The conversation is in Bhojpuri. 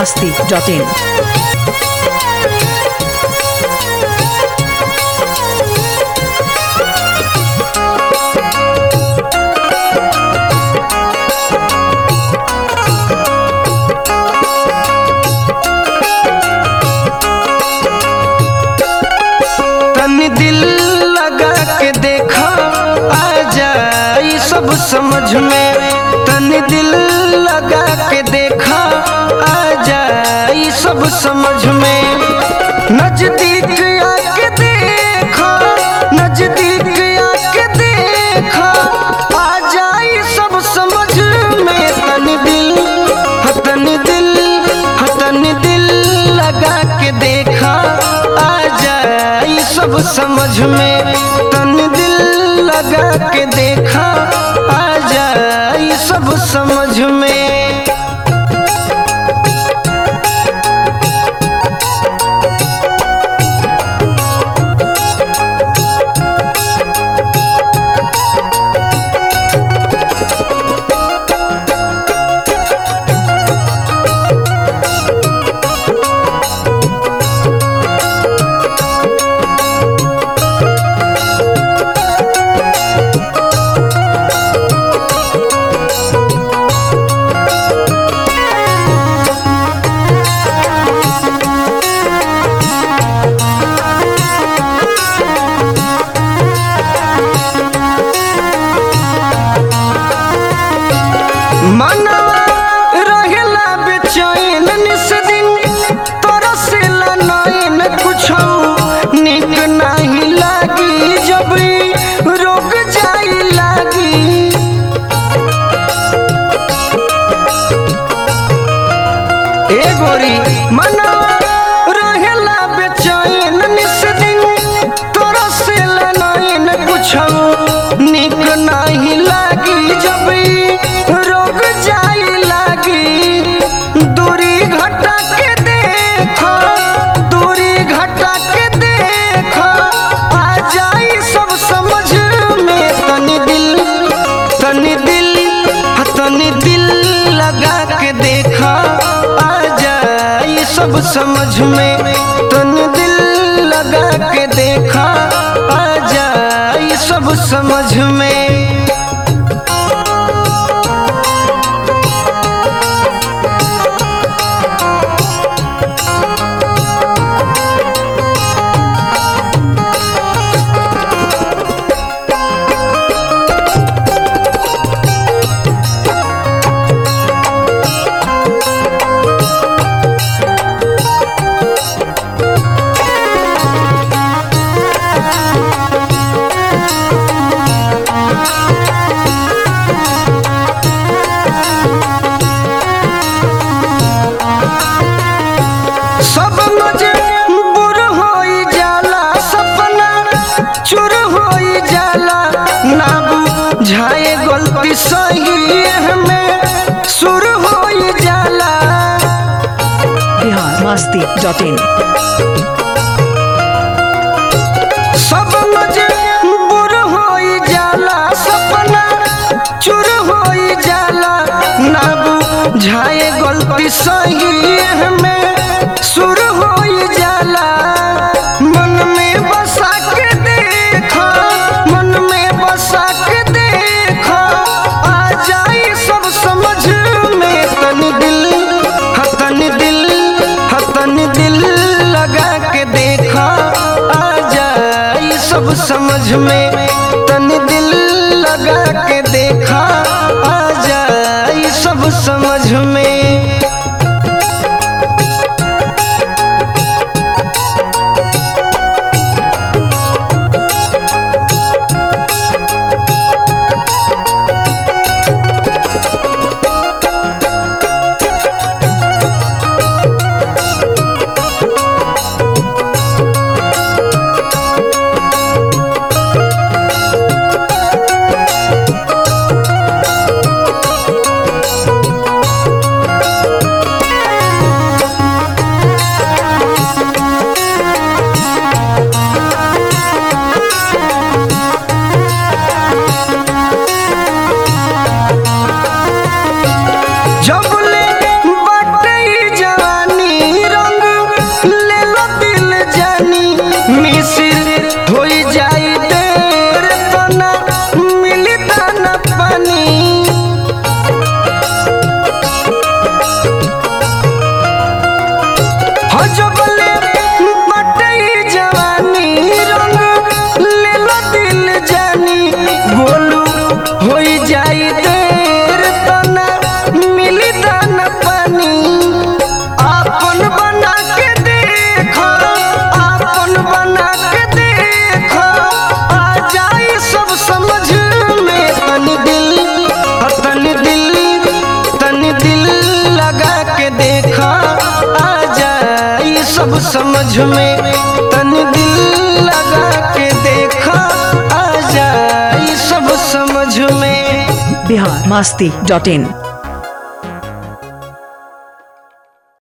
masti.in. तनी दिल लगा के देखा आ जाई सब समझ में तनी दिल लगा के देखा आ जाई सब समझ में नजदीक आके देखा नजदीक आके देखा आ जाई सब समझ में तनी दिल हाँ, तनी दिल हाँ, तनी दिल लगा के देखा आ जाई सब समझ में तन दिल लगा के देखा आ जाई सब समझ में मनवा रहेला बेचैन निस दिन तरसेला नैन कुछो निक नहीं लागी जब ई रोक जाई लागी ए गोरी मनवा रहेला बेचैन निस दिन तरसेला नैन कुछो निक नहीं लागी जब ई रोग जाई लागी दूरी घटा के देखो दूरी घटा के देखो आ जाई सब समझ में तनी दिल तनी दिल हाँ, तनी दिल लगा के देखा आ जाई सब समझ में तनी दिल लगा के देखा आ जाई सब समझ में सब मजबूर होई जाला सपना चूर होई जाला ना बुझाए गलती सही में सुर होई जाला Bihar masti.in. सब मजबूर होई जाला सपना चूर होई जाला ना बुझाए गलती सही में सुर होई जाला मन में बसा के देखो मन में बसा के देखो आ जाई सब समझ में तनी दिल हाँ, तनी दिल हाँ, तनी दिल लगा के देखा आ जाई सब समझ में तनी दिल लगा के देखा आ जाई सब समझ में समझ में तन दिल लगा के देखा आ जाई सब समझ में बिहार मस्ती डॉट इन